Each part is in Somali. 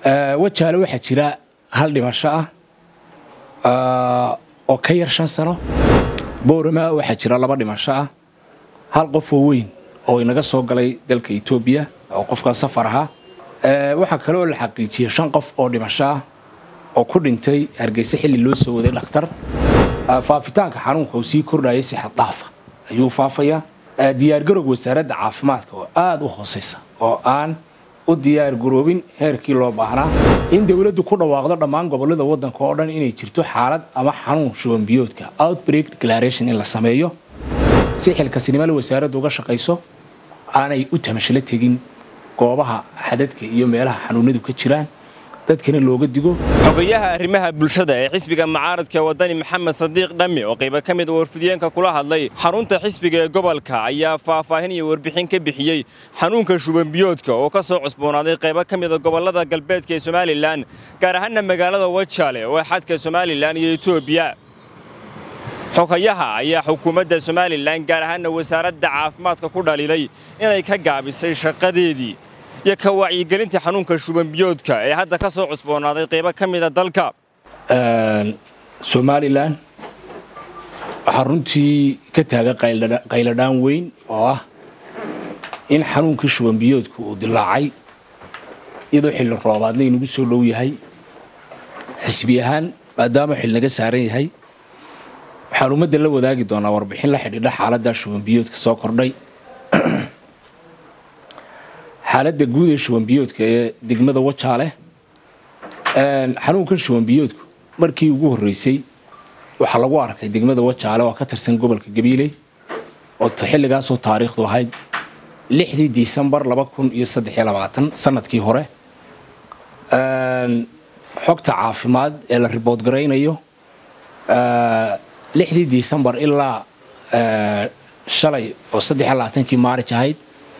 wajaale waxaa jira hal dhimasho ah oo ka yar shan sano boorama waxaa jira laba dhimasho ah hal qof oo weyn oo inaga soo galay dalka etoobiya oo qofkaa safar ahaa waxaa kale oo la xaqiijiyey shan qof oo dhimasho ah oo ku dhintay hargeysa xilli loo soo waday dhakhtar faafitaanka xanuunka uu sii kordhayay si xaddaafa ayuu faafayaa diyaargarowga wasaaradda caafimaadka oo aada u hoosaysa oo aan u diyaar garoobin heerkii loo baahnaa in dowladdu ku dhawaaqdo dhammaan gobollada waddanka oo dhan inay jirto xaalad ama xanuun shubanbiyoodka outbreak declaration in la sameeyo si xilkasinimole wasaaraddu uga shaqayso aanay u tamashalo tegin goobaha xadadka iyo meelaha xanuunadu ka jiraan dadkana looga digo xogayaha arrimaha bulshada ee xisbiga mucaaradka wadani maxamed sadiiq dhammi oo qaybo ka mid warfidiyeenka kula hadlay xarunta xisbiga ee gobolka ayaa faahfaahin iyo warbixin ka bixiyey xanuunka shubanbiyoodka oo ka soo cusboonaaday qaybo ka mida gobollada galbeedka ee somalilan gaar ahaanna magaalada wajaale oo xadka somalilan iyo etoobiya xogayaha ayaa xukuumadda somalilan gaar ahaanna wasaaradda caafimaadka ku dhaliilay inay ka gaabisay shaqadeedii iyo ka wacyigelinta xanuunka shubanbiyoodka ee hadda ka soo cusboonaaday qaybo ka mida dalka somalilan waxaa runtii ka taagan qayladhaan weyn oo ah in xanuunkii shubanbiyoodku uu dilaacay iyadoo xilli roobaadna inagu soo dhow yahay xisbi ahaan maadaama xil naga saaran yahay waxaan ummadda la wadaagi doonaa warbixin la xidhiidha xaaladda shubanbiyoodka soo kordhay xaaladda guud ee shubanbiyoodka ee degmada wajaale xanuunkan shubanbiyoodku markii ugu horreysay waxaa lagu arkay degmada wajaale oo ka tirsan gobolka gabiiley oo xilligaasoo taariikhdu ahayd lixdii disembar laba kun iyo saddexiyo labaatan sanadkii hore xogta caafimaad ee la ribood garaynayo lixdii disembar ilaa shalay oo saddexiyo labaatankii maarij ahayd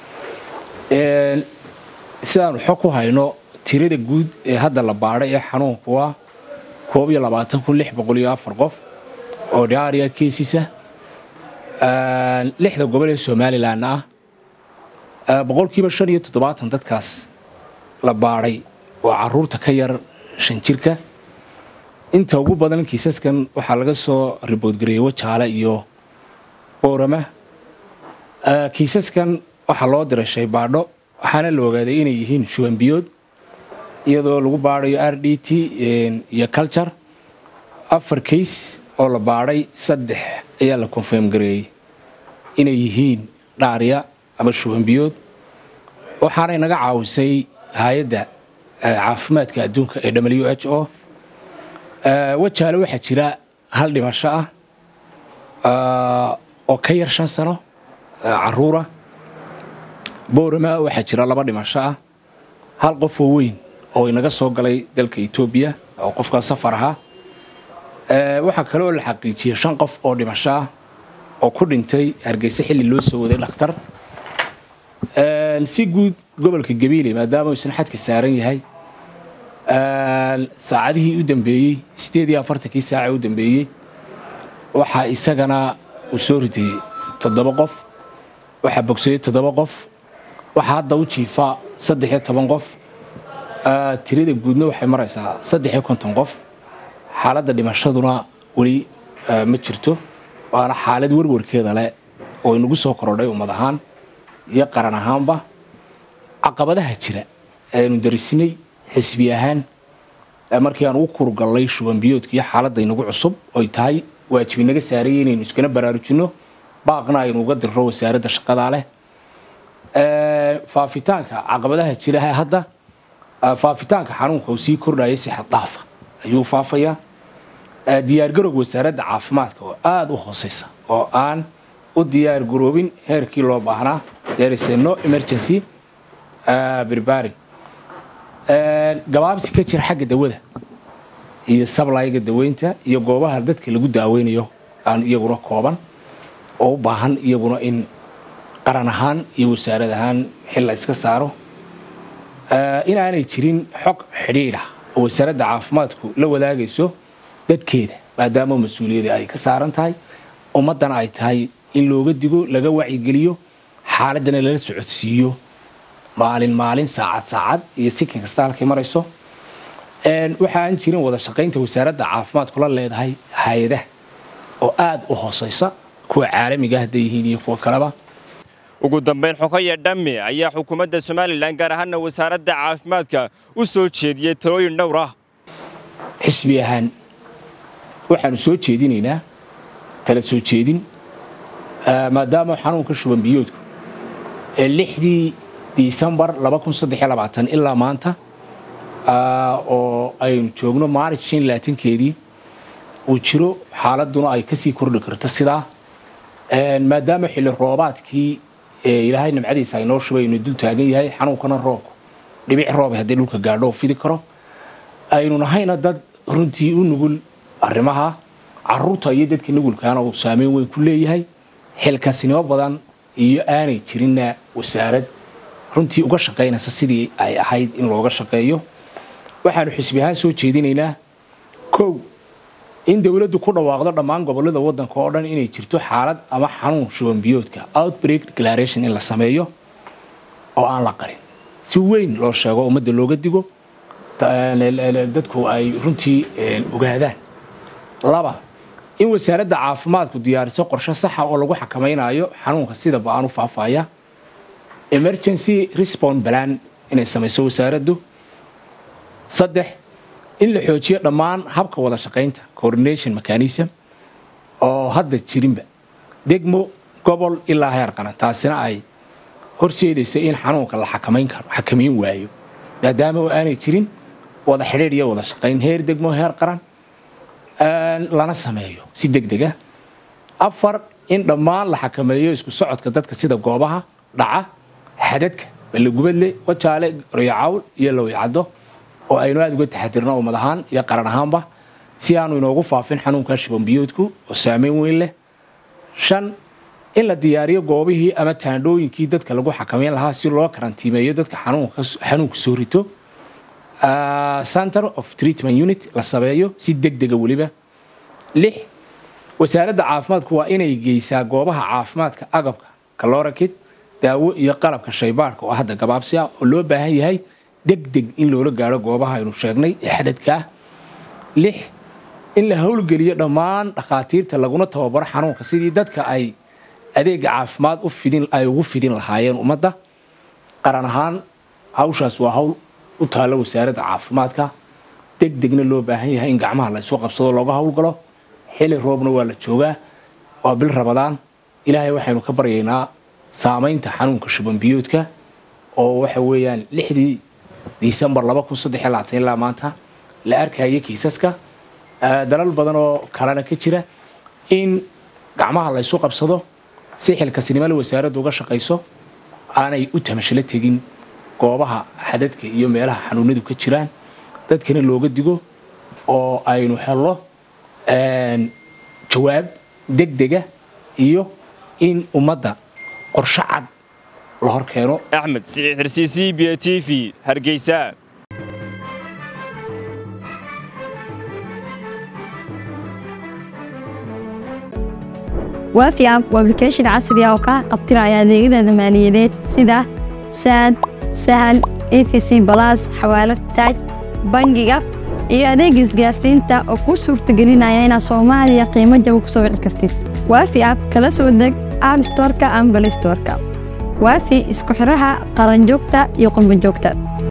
sidaanu xog ku hayno tirada guud ee hadda la baadhay ee xanuunku waa koob iyo labaatan kun lix boqol iyo afar qof oo dhaaria keesisa lixda gobol ee somalilan ah boqolkiiba shan iyo toddobaatan dadkaas la baadhay waa caruurta ka yar shan jirka inta ugu badan kiisaskan waxaa laga soo riboodgareeyey wajaale iyo boorama kiisaskan waxaa loo diray shaybaadho waxaana la ogaaday inay yihiin shubanbiyood iyadoo lagu baadhayo r d t iyo culture afar kays oo la baadhay saddex ayaa la konfirm gareeyey inay yihiin dhaarya ama shubanbiyood waxaanay naga caawisay hay-adda caafimaadka adduunka ee w h o wajaale waxaa jira hal dhimasho ah oo ka yar shan sano caruura boorama waxaa jira laba dhimasho ah hal qof oo weyn oo inaga soo galay dalka etoobiya oo qofkaa safar ahaa waxaa kale oo la xaqiijiyey shan qof oo dhimasho ah oo ku dhintay hargeysa xilli loo soo waday dhakhtar si guud gobolka gabiile maadaama uusan xadka saaran yahay saacadihii u dambeeyey sideed iyo afartankii saaca u dambeeyey waxaa isagana uu soo ritay toddoba qof waxaa bogsaday toddoba qof waxaa hadda u jiifaa saddex iyo toban qof tirada guudna waxay maraysaa saddex iyo konton qof xaaladda dhimashaduna weli ma jirto waana xaalad warwarkeeda leh oo inagu soo korodhay ummad ahaan iyo qaran ahaanba caqabadaha jira aynu darisinay xisbi ahaan markii aan ugu kurgallay shubanbiyoodka iyo xaaladda inagu cusub oy tahay waajibi naga saarayay inaynu iskana baraarujinno baaqna aynu uga dirro wasaaradda shaqadaa leh faafitaanka caqabadaha jira hadda faafitaanka xanuunka uu sii kordhayay si xaddaafa ayuu faafayaa diyaargarowga wasaaradda caafimaadka oo aada u hoosaysa oo aan u diyaar garoobin heerkii loo baahnaa there no emergency birbaring gabaabsi ka jira xagga dawada iyo sablayga daweynta iyo goobaha dadka lagu daaweynayo aan iyaguna kooban oo u baahan iyaguna in qaran ahaan iyo wasaarad ahaan xil la iska saaro inaanay jirin xog xidhiidha oo wasaaradda caafimaadku la wadaagayso dadkeeda maadaama mas-uuliyadda ay ka saaran tahay ummaddana ay tahay in looga digo laga wacyigeliyo xaaladdana lala socodsiiyo maalin maalin saacad saacad iyo sikin kasta halkay marayso waxaan jirin wada shaqaynta wasaaradda caafimaadku la leedahay hay-adaha oo aad u hoosaysa kuwa caalamiga hadday yihiin iyo kuwa kaleba ugu dambayn xogaya dhamme ayaa xukuumadda somalilan gaar ahaana wasaaradda caafimaadka u soo jeediyey talooyin dhowr ah xisbi ahaan waxaanu soo jeedinaynaa tala soo jeedin maadaama xanuunka shuban biyoodku ee lixdii disembar ilaa maanta oo aynu joogno maaric keedii uu jiro xaaladuna ay kasii kordhi karto sidaa maadaama xilli roobaadkii ilaahay nimcadiisa aynoo shubay aynu dul taagan yahay xanuunkana roobku dhibic rooba haddii dhulka gaadho fidi karo aynu nahayna dad runtii u nugul arrimaha caruurta iyo dadka nugulkaana uu saameyn weyn ku leeyahay xilkasnimo badan iyo aanay jirinna wasaarad runtii uga shaqaynaysa sidii ay ahayd in looga shaqeeyo waxaanu xisbi ahaan soo jeedinaynaa kow in dowladdu ku dhawaaqdo dhammaan gobollada waddanka oo dhan inay jirto xaalad ama xanuun shuban biyoodka outbreak declaration in la sameeyo oo aan la qarin si weyn loo sheego ummadda looga digo dadku ay runtii ogaadaan laba in wasaaradda caafimaadku diyaariso qorshe saxa oo lagu xakamaynayo xanuunka sida ba-aan u faafaya emergency respond balan inay samayso wasaaraddu saddex in la xoojiyo dhammaan habka wada shaqaynta coordination mechanism oo hadda jirinba degmo gobol ilaa heer qaran taasina ay horseedaysa in xanuunka la xakamayn karo xakamayn waayo maadaama oo aanay jirin wada xidhiidh iyo wada shaqayn heer degmo heer qaran lana sameeyo si degdega afar in dhammaan la xakameeyo isku socodka dadka sida goobaha dhaca xadadka ballegubadle wajaale royacawl iyo lowyacaddo oo aynu aada uga taxadirno ummad ahaan iyo qaran ahaanba si aanu inoogu faafin xanuunka shubanbiyoodku oo saameyn weyn leh shan in la diyaariyo goobihii ama taandhooyinkii dadka lagu xakamayn lahaa si loo karantiimeeyo dadka xanuunka soo rito center of treatment unit la sameeyo si degdega weliba lix wasaaradda caafimaadku waa inay geysaa goobaha caafimaadka agabka kalorakid daawo iyo qalabka shaybaarka oo hadda gabaabsi ah oo loo baahan yahay degdeg in loola gaaro goobaha aynu sheegnay ee xadadka ah lix in la howlgeliyo dhammaan dhakhaatiirta laguna tababaro xanuunka sidii dadka ay adeega caafimaad ay ugu fidin lahaayeen ummadda qaran ahaan hawshaas waa hawl u taalla wasaaradda caafimaadka degdegna loo baahan yahay in gacmaha la isu qabsado looga howlgalo xili roobna waa la joogaa waa bil rabadaan ilaahay waxaynu ka baryaynaa saamaynta xanuunka shubanbiyoodka oo waxa weeyaan lixdii disembar ilaa maanta la arkaya kiisaska dalal badan oo kalena ka jira in gacmaha la ysu qabsado si xilkasnimole wasaaraddu uga shaqayso aanay u tamashalo tegin goobaha xadadka iyo meelaha xanuunadu ka jiraan dadkana looga digo oo aynu helno jawaab degdega iyo in ummadda qorsho cad la hor keeno axmed siciid xirsiisi b t v hargeysa waafi app waa application casri ah oo kaa qabtiraya adeegyada maaliyadeed sida saad sahal efc balas xawaalad taaj bangiga iyo adeega isgaarsiinta oo kuu suurtagelinaya inaad soomaaliya qiimo jaba ku soo wici kartid waafi app kala soo deg app storka ama balay storka waafi isku xidhaha qaranjoogta iyo qurbanjoogta